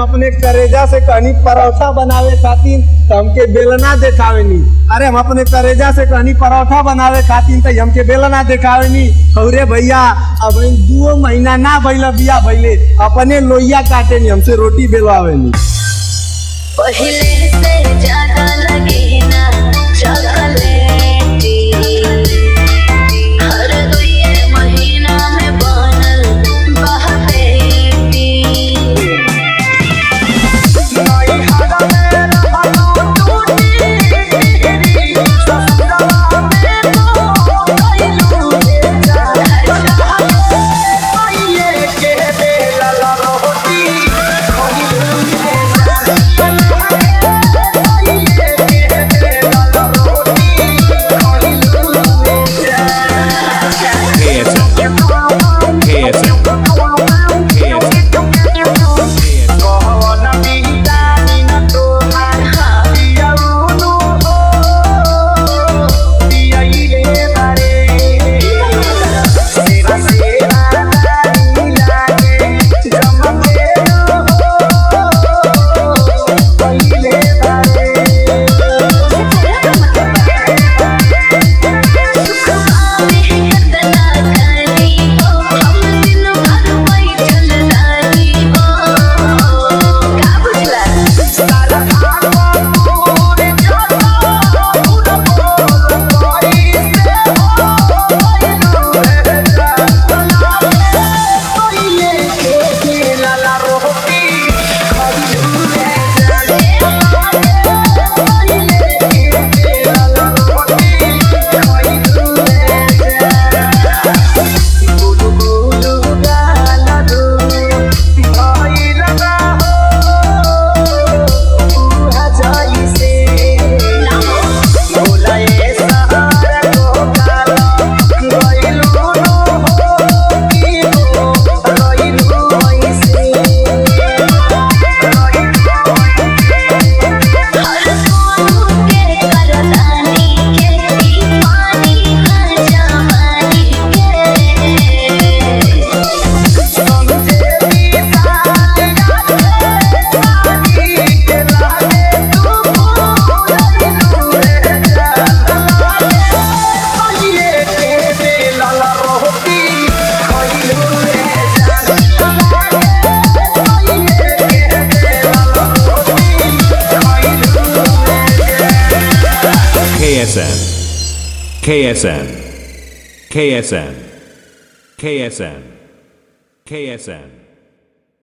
अपने करेजा से कहनी परोठा बनावे खातिर तो हमके बेलना देखावे नी अरे हम अपने करेजा से कहनी परोठा बनावे खातिर तो हमके बेलना देखावे नी अरे भैया अब इन दो महीना ना भइल बिया भइले अपने लोहिया काटे नी हमसे रोटी बेलवावे नी पहले से ज्यादा लगे ना चॉकलेटी हर दुए महीना में बनल बहपेटी KSM. KSM. KSM. KSM. KSM. KSM. KSM. KSM.